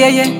yeah, yeah.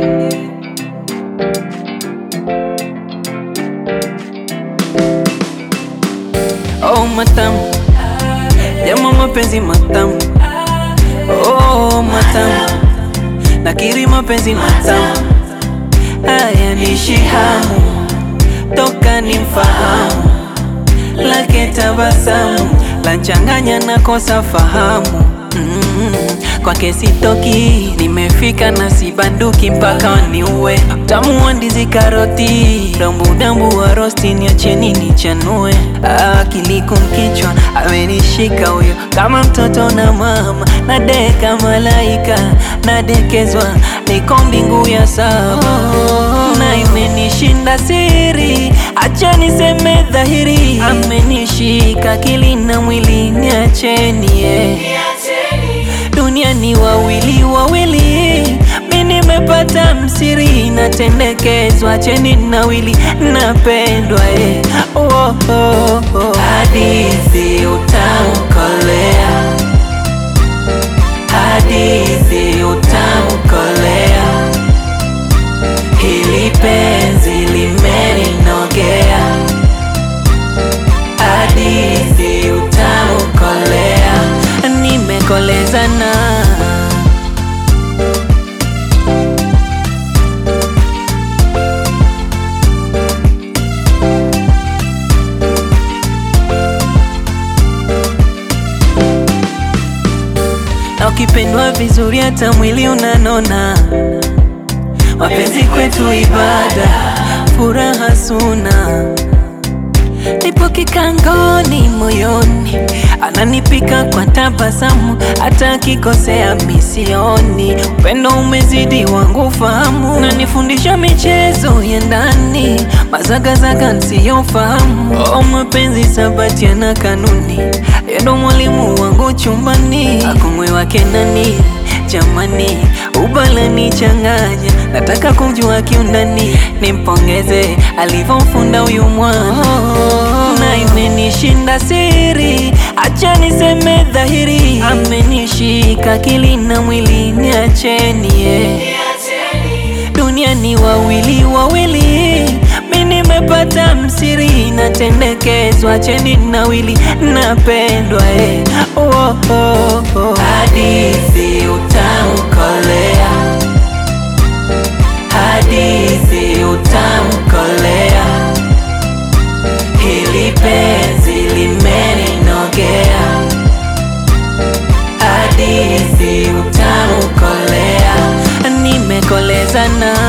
Oh, matamu jama, mapenzi matamu. Oh, matamu nakiri, mapenzi matamu. Haya nishi hamu toka ni mfahamu lake tabasamu lanchanganya na kosa fahamu mm, kwake sitoki, nimefika na sibanduki mpaka waniue. Utamu wa ndizi karoti, dambudambu wa rosti, niacheni nichanue. Akili kumkichwa amenishika huyo, kama mtoto na mama, nadeka malaika, nadekezwa, niko mbingu ya saba na imenishinda siri, acha niseme dhahiri, amenishika akili na mwili, niacheni yeah. Dunia ni wawili wawili, mi nimepata msiri, natendekezwa, acheni nawili, napendwa eh. oh, oh, oh. Hadithi utamkolea, hadithi utamkolea, hili penzi limeninogea, hadithi utamkolea, nimekolezana na ukipendwa vizuri hata mwili unanona. Mapenzi kwetu ibada, furaha suna, nipo kikangoni moyoni, ananipika kwa tabasamu, hata akikosea misioni. Upendo umezidi wangu fahamu, nanifundisha michezo ya ndani, mazagazaga nsiyofahamu. Oh, mapenzi sabati yana kanuni, yendo mwalimu wangu chumbani, akumwe wake nani Jamani, ubalani changanya, nataka kumjua kiundani, nimpongeze alivyomfunda huyu mwana na imenishinda siri, acha niseme dhahiri, amenishika akili na mwili, niacheni yeah. Dunia ni wawili wawili, mi nimepata msiri, natendekezwa, acheni nawili, napendwa eh. oh, oh, oh. Hadithi utamkolea, hadithi utamkolea, hili penzi limeninogea, hadithi utamkolea, nimekolezana